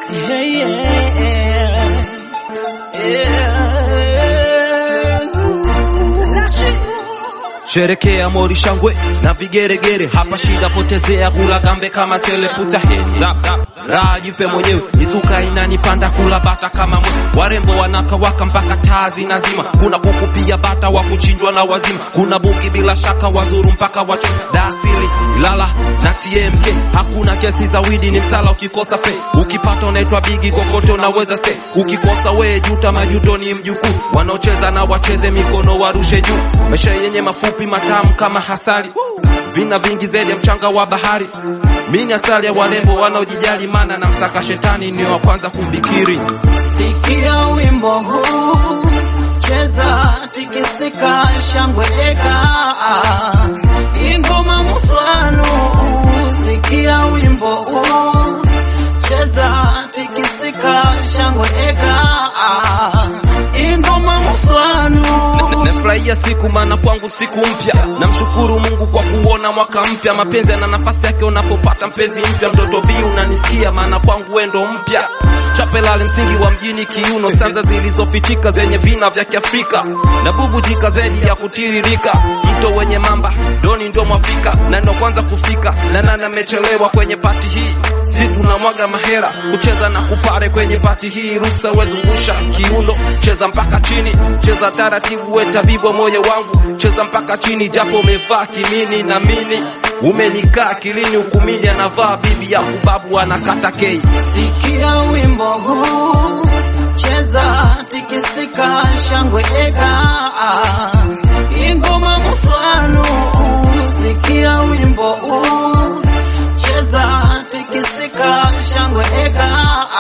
Yeah, yeah. Sherekea mori shangwe na vigeregere, hapa shida potezea, kula gambe kama sele, puta heri rap rap raha jipe mwenyewe, isuka inanipanda kula bata kama mwe, warembo wanakawaka mpaka taa zinazima, kuna kuku pia bata wa kuchinjwa na wazima, kuna bugi bila shaka wadhuru mpaka watu dasili Ilala na TMK, hakuna kesi za widi, ni msala ukikosa pe, ukipata unaitwa bigi, kokote unaweza stay, ukikosa we juta, majuto ni mjukuu, wanaocheza na wacheze mikono warushe juu, maisha yenye mafupi matamu kama hasali, vina vingi zaidi ya mchanga wa bahari. Mini asali ya warembo wanaojijali, mana na msaka shetani ni wa kwanza kumbikiri. Sikia wimbo huu, cheza, tikisika, shangwe eka, ingoma muswanu. Sikia wimbo huu, cheza, tikisika, shangwe eka, ingoma muswanu. Nafurahia siku maana kwangu siku mpya, namshukuru Mungu kwa kuona mwaka mpya. Mapenzi yana nafasi yake unapopata mpenzi mpya. Mtoto bi unanisikia, maana kwangu wendo mpya. Chapelale msingi wa mjini kiuno, sanza zilizofichika zenye vina vya Kiafrika na bubujika zaidi ya kutiririka. Mto wenye mamba doni ndo mwafika na ndo kwanza kufika, na nani amechelewa kwenye pati hii? Si tunamwaga mahera kucheza na kupare kwenye pati hii, ruksa wezungusha kiuno, cheza mpaka chini, cheza taratibu, we tabibu wa moyo wangu, cheza mpaka chini, japo umevaa kimini na mini umenikaa kilini, hukumini anavaa bibi ya kubabu anakata kei. Sikia wimbo huu, cheza, tikisika, shangwe eka, ingoma muswanu. Sikia wimbo huu, cheza, tikisika, shangwe eka,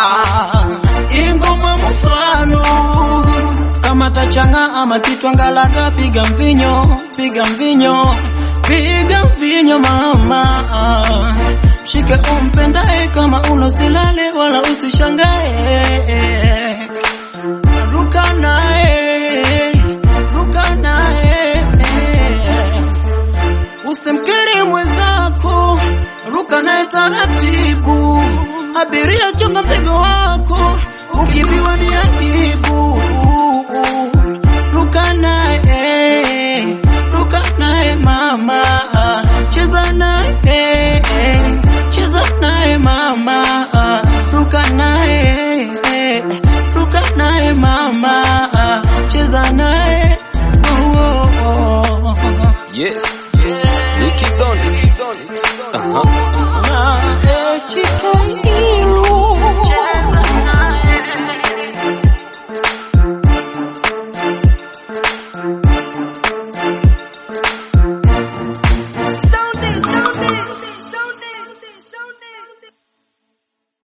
ingoma muswanu. Kama tachanga ama kitwangalaga, piga mvinyo, piga mvinyo, piga mvinyo mama Mshike umpendae kama unosilale wala usishangae, ruka naye, ruka naye, usimkiri mwenzako, ruka naye taratibu, abiria chunga mzigo wako, ukibiwa ni adibu.